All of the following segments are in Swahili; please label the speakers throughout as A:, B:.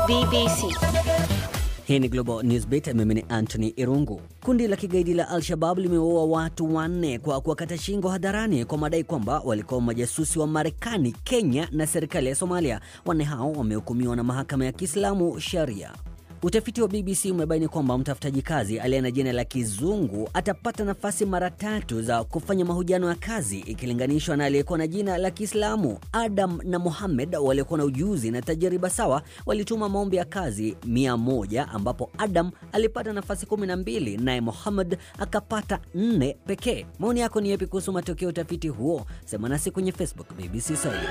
A: BBC.
B: Hii ni Global Newsbeat, mimi ni Anthony Irungu. Kundi la kigaidi la Al-Shabab limeua watu wanne kwa kuwakata shingo hadharani kwa madai kwamba walikuwa majasusi wa Marekani, Kenya na serikali ya Somalia. Wanne hao wamehukumiwa na mahakama ya Kiislamu Sharia. Utafiti wa BBC umebaini kwamba mtafutaji kazi aliye na jina la kizungu atapata nafasi mara tatu za kufanya mahojiano ya kazi ikilinganishwa na aliyekuwa na jina la Kiislamu. Adam na Mohamed waliokuwa na ujuzi na tajriba sawa walituma maombi ya kazi mia moja ambapo Adam alipata nafasi kumi na mbili naye Mohamed akapata nne pekee. Maoni yako ni yapi kuhusu matokeo ya utafiti huo? Sema nasi kwenye Facebook BBC Swahili.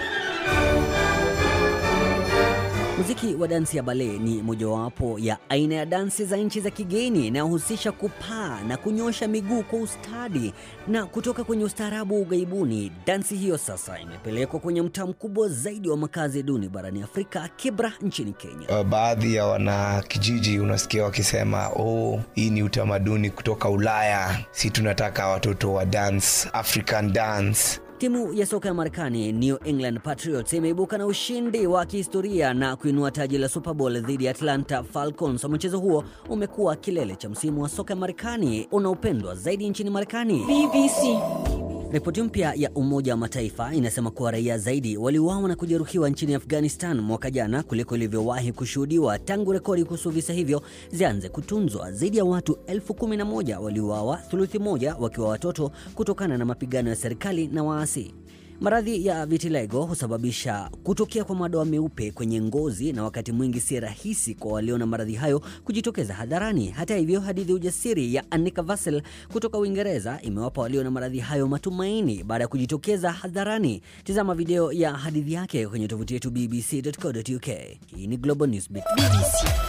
B: Muziki wa dansi ya bale ni mojawapo ya aina ya dansi za nchi za kigeni inayohusisha kupaa na kunyosha miguu kwa ustadi na kutoka kwenye ustaarabu wa ughaibuni. Dansi hiyo sasa imepelekwa kwenye mtaa mkubwa zaidi wa makazi duni barani Afrika, Kibra nchini Kenya.
C: Uh, baadhi ya wanakijiji unasikia wakisema oh, hii ni utamaduni kutoka Ulaya, si tunataka watoto wa dance, African dance.
B: Timu ya soka ya Marekani New England Patriots imeibuka na ushindi wa kihistoria na kuinua taji la Super Bowl dhidi ya Atlanta Falcons. Mchezo huo umekuwa kilele cha msimu wa soka ya Marekani unaopendwa zaidi nchini Marekani.
A: BBC.
B: Ripoti mpya ya Umoja wa Mataifa inasema kuwa raia zaidi waliuawa na kujeruhiwa nchini Afghanistan mwaka jana kuliko ilivyowahi kushuhudiwa tangu rekodi kuhusu visa hivyo zianze kutunzwa. Zaidi ya watu elfu kumi na moja waliuawa, thuluthi moja wakiwa watoto, kutokana na mapigano ya serikali na waasi. Maradhi ya vitiligo husababisha kutokea kwa madoa meupe kwenye ngozi na wakati mwingi si rahisi kwa walio na maradhi hayo kujitokeza hadharani. Hata hivyo, hadithi ya ujasiri ya Annika Vassel kutoka Uingereza imewapa walio na maradhi hayo matumaini baada ya kujitokeza hadharani. Tazama video ya hadithi yake kwenye tovuti yetu bbc.co.uk. Hii ni Global Newsbeat.
A: BBC.